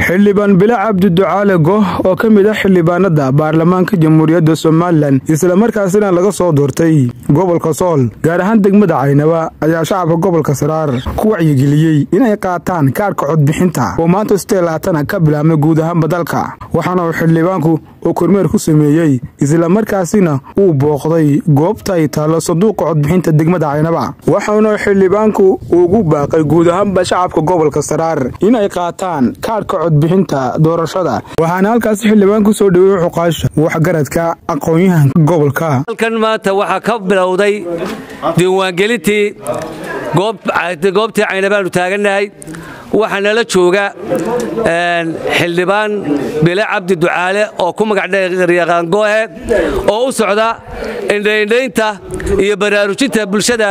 xildhibaan bila cabdi ducaale goh oo ka mid ah xildhibaanada baarlamaanka jamhuuriyadda somalilan islamarkaasina laga soo doortay gobolka sool gaar ahaan degmada caynaba ayaa shacabka gobolka saraar ku wacyigeliyey inay qaataan kaadhka codbixinta oo maanta sitee laatana ka bilaabmay guud ahaanba dalka waxaana uu xildhibaanku oo kormeer ku sameeyey islamarkaasina uu booqday goobta ay taallo sanduuqa codbixinta degmada caynaba waxaana xildhibaanku ugu baaqay guud ahaanba shacabka gobolka saraar inay qaataan kaadhka codbixinta doorashada waxaana halkaasi xildhibaanku soo dhaweeyey xuqaasha waxgaradka aqoon-yahanka gobolka halkan maanta waxaa ka bilowday diiwaangelintii goobtii caynabaanu taagannahay waxaa nala jooga xildhibaan bile cabdi ducaale oo ku magacdheeryaqaangoohe oo u socda indhaindhaynta iyo baraarujinta bulshada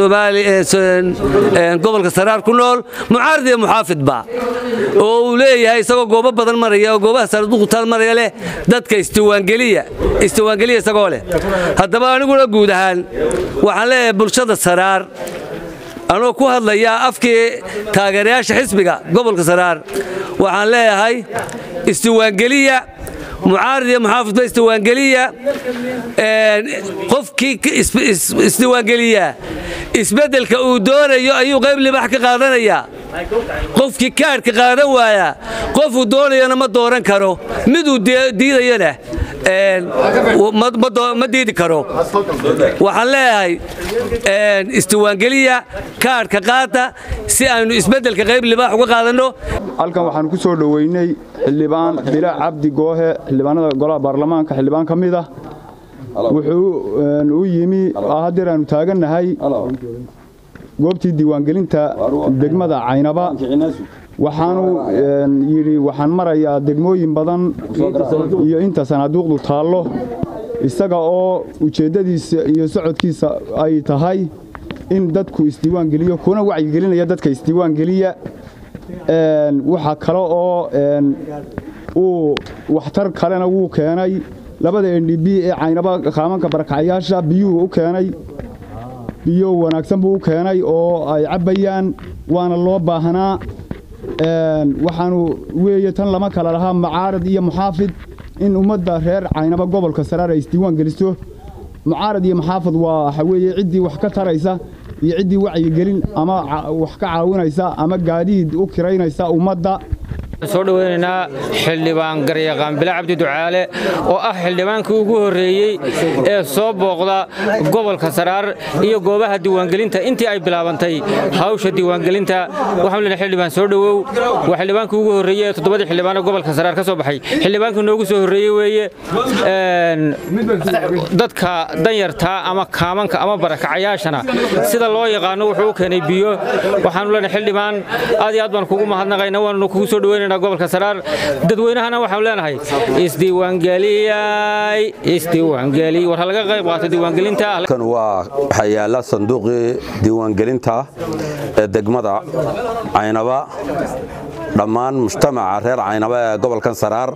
gobolka saraar ku nool mucaarad iyo muxaafidba oo uu leeyahay isagoo goobo badan maraya oo goobaha sarduqutaal maraya leh dadka istiwaangeliya istiwaangeliya isagoo leh haddaba aniguna guud ahaan waxaan leeyahay bulshada saraar anoo ku hadlayaa afkii taageerayaasha xisbiga gobolka saraar waxaan leeyahay istiwaangeliya mucaarad iyo muxaafidba istiwaangeliya qofkii isdiwaangeliyaa isbeddelka uu doonayo ayuu qayb libax ka qaadanayaa qofkii kaadhka qaadan waayaa qofuu doonayana ma dooran karo miduu diidayana ma diidi karo waxaan leeyahay istiwaangeliya kaadhka qaata si aynu isbeddelka qayb libaax uga qaadanno halkan waxaanu ku soo dhoweynay xildhibaan bila cabdi goohe xildhibaanada golaha baarlamaanka xildhibaan ka mid ah wuxuu u yimi hadeer aanu taagannahay goobtii diiwaangelinta degmada caynaba waxaanu yidhi waxaan marayaa degmooyin badan iyo inta sanaaduuqdu taallo isaga oo ujeeddadiisa iyo socodkiisa ay tahay in dadku isdiiwaangeliyo kuna wacyigelinaya dadka isdiiwaangeliya waxaa kale oo uu waxtar kalena wuu keenay labada n d b ee caynaba qaamanka barakacayaasha biyuhu u keenay biyo wanaagsan buu u keenay oo ay cabbayaan waana loo baahnaa waxaanu weeye tan lama kala lahaa mucaarad iyo muxaafid in ummadda reer caynaba gobolka saraar ay isdiiwaan geliso mucaarad iyo muxaafid waa waxa weeye ciddii wax ka taraysa iyo ciddii wacyigelin ama wax ka caawinaysa ama gaadiid u kiraynaysa ummadda soo dhoweynaynaa xildhibaan garyaqaan bila cabdi ducaale oo ah xildhibaankii ugu horreeyey ee soo booqda gobolka saraar iyo goobaha diiwaangelinta intii ay bilaabantay hawsha diiwaangelinta waxaan leenahay xildhibaan soo dhowow waa xildhibaankii ugu horreeyey ee toddobadii xildhibaan ee gobolka saraar ka soo baxay xildhibaankii noogu soo horreeyey weeye dadka danyartaa ama kaamanka ama barakacayaashana sida loo yaqaano wuxuu u keenay biyo waxaanu leenahay xildhibaan aad iyo aad baan kugu mahadnaqayna waannu kugu soo dhoweynayna gobolka saraar dadweynahana waxaan leenahay isdiiwaangeliyay isdiiwaangeli war ha laga qayb qaato diiwaangelinta kan waa waxaa yaala sanduuqii diiwaangelinta ee degmada caynaba dhammaan mujtamaca reer caynaba ee gobolkan saraar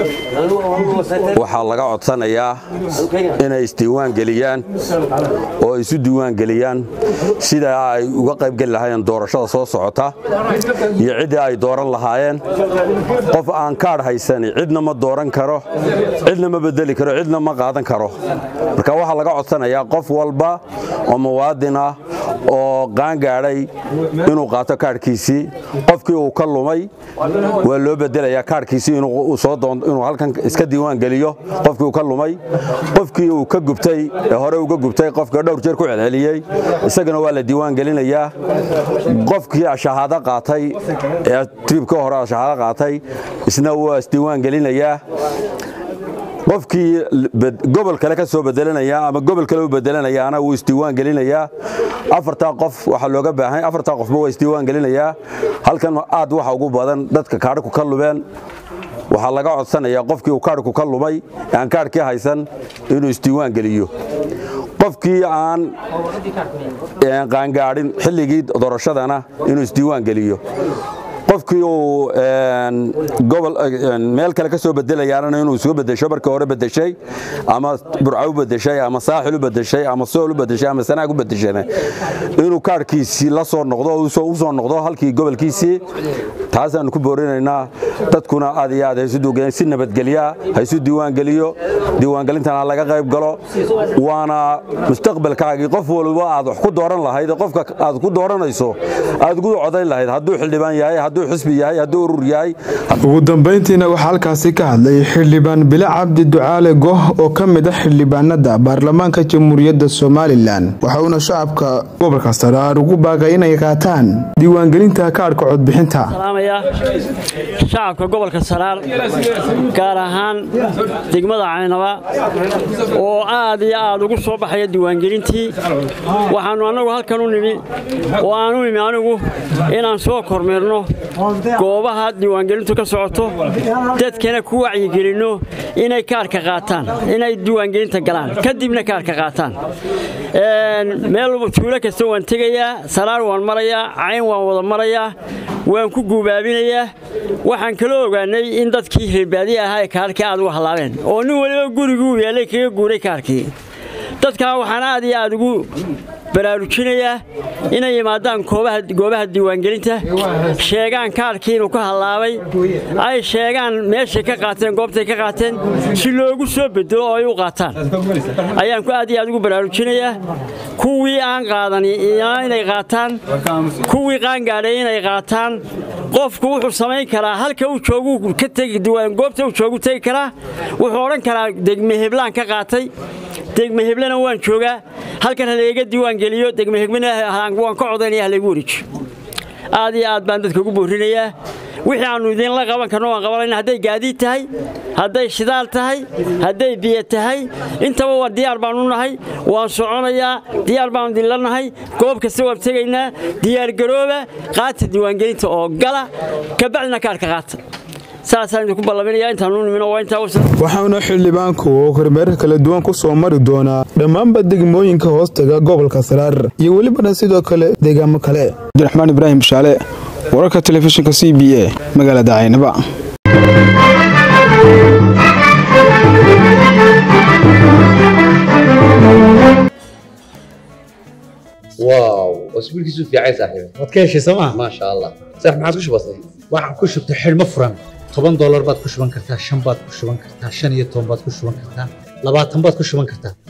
waxaa laga codsanayaa inay isdiiwaangeliyaan oo isu diiwaangeliyaan sida ay uga qaybgeli lahaayeen doorashada soo socota iyo ciddii ay dooran lahaayeen qof aan kaadh haysani cidna ma dooran karo cidna ma bedeli karo cidna ma qaadan karo marka waxaa laga codsanayaa qof walba oo muwaadin ah oo qaangaadhay inuu qaato kaadhkiisii qofkii uu ka lumay waa loo bedelayaa kaadhkiisii inuu halkan iska diiwaan geliyo qofkii uu ka lumay qofkii uu ka gubtay ee hore uga gubtay qofka dhowr jeer ku celceliyey isagana waa la diiwaan gelinayaa qofkii shahaado qaatay ee tribka hore shahaado qaatay isna waa isdiiwaan gelinayaa qofkii gobol kale ka soo bedelanaya ama gobol kale u bedelanayaana wuu isdiiwaan gelinayaa afartaa qof waxaa looga baahan afartaa qofba waa isdiiwaan gelinayaa halkan aad waxa ugu badan dadka kaadhku ka lumeen waxaa laga codsanayaa qofkii uu kaadhku ka lumay aan kaadhkii haysan inuu isdiiwaan geliyo qofkii aan qaangaadhin xilligii doorashadana inuu isdiiwaan geliyo qofkii uu gobol meel kale ka soo bedelayaana inuu isugu bedesho markii hore bedeshay ama burca u bedeshay ama saaxil u bedeshay ama sool u bedeshay ama sanaag u bedeshana inuu kaarhkiisii la soo noqdo u soo noqdo halkii gobolkiisii taasaannu ku boorinaynaa dadkuna aad iyo aad haysu si nabadgelyaa haysu diiwaangeliyo diiwaangelintana ha laga qayb galo waana mustaqbalkaagii qof waliba aad wax ku dooran lahayd qofka aad ku dooranayso aad ugu codayn lahayd hadduu xildhibaan yahay hadduu xisbi yahay hadduu urur yahay ugu dambayntiina waxaa halkaasi ka hadlay xildhibaan bile cabdi ducaale goh oo ka mid ah xildhibaanada baarlamaanka jamhuuriyadda somalilan waxa uuna shacabka gobolka saraar ugu baaqay inay qaataan diiwaangelinta kaadhka codbixinta shacabka gobolka saraar gaar ahaan degmada caynaba oo aad iyo aad ugu soo baxaya diiwaangelintii waxaannu annagu halkan u nimi oo aan u imi anigu inaan soo kormeerno goobaha diiwaangelintu ka socoto dadkana ku wacyigelinno inay kaarka qaataan inay diiwaangelinta galaan kadibna kaarka qaataan meel tuulo kasta waan tegayaa saraar waan marayaa cayn waan wada marayaa waan ku guubaabinayaa waxaan kaloo ogaanay in dadkii reerbaadiye ahaa ee kaarkii aad uga hallaabeen oo nin waliba guriguu yeellay kaga guuray kaarkii dadkaa waxaan aad iyo aad ugu baraarujinayaa inay yimaadaan goobaha diiwaangelinta sheegaan kaarkii inuu ka hallaabay ay sheegaan meeshay ka qaateen goobtay ka qaateen si loogu soo bedelo oo ay u qaataan ayaan ku aad iyo aad ugu baraarujinayaa kuwii aan qaadani inay qaataan kuwii qaangaadhay inay qaataan qofku wuxuu samayn karaa halka uu joogu ka tegi goobta uu joogu tegi karaa wuxuu odhan karaa degme heblaan ka qaatay degme heblena waan joogaa halkan haleega diiwaangeliyo degme heblena waan ka codaynaya halaygu wareejiyo aad iyo aad baan dadka ugu boorinayaa wixii aannu idinla qaban karno waan qabanayna hadday gaadiid tahay hadday shidaal tahay hadday biyo tahay intaba waa diyaar baanu nahay waan soconayaa diyaar baanu idinla nahay goob kasta waan tegaynaa diyaargarooba qaata diiwaangelinta oo gala kabacdina kaarka qaata saasaan idinku ballaminayaa intaanu nimino waa intaa waxauna xildhibaanku oo kormeerar kala duwan ku soo mari doonaa dhammaanba degmooyinka hoostaga gobolka saraar iyo welibana sidoo kale deegaamo kale abdiraxmaan ibraahim bashaale wararka telefishinka c b a magaalada caynaba واو اسبوعك في عين صاحبي waad ka heshay sooma ما شاء الله صح ما عادش بسيط waxaan ku shubtay xidhmo furan toban doolar baad ku shuban kartaa shan baad ku shuban kartaa shan iyo toban baad ku shuban kartaa labaatan baad ku shuban kartaa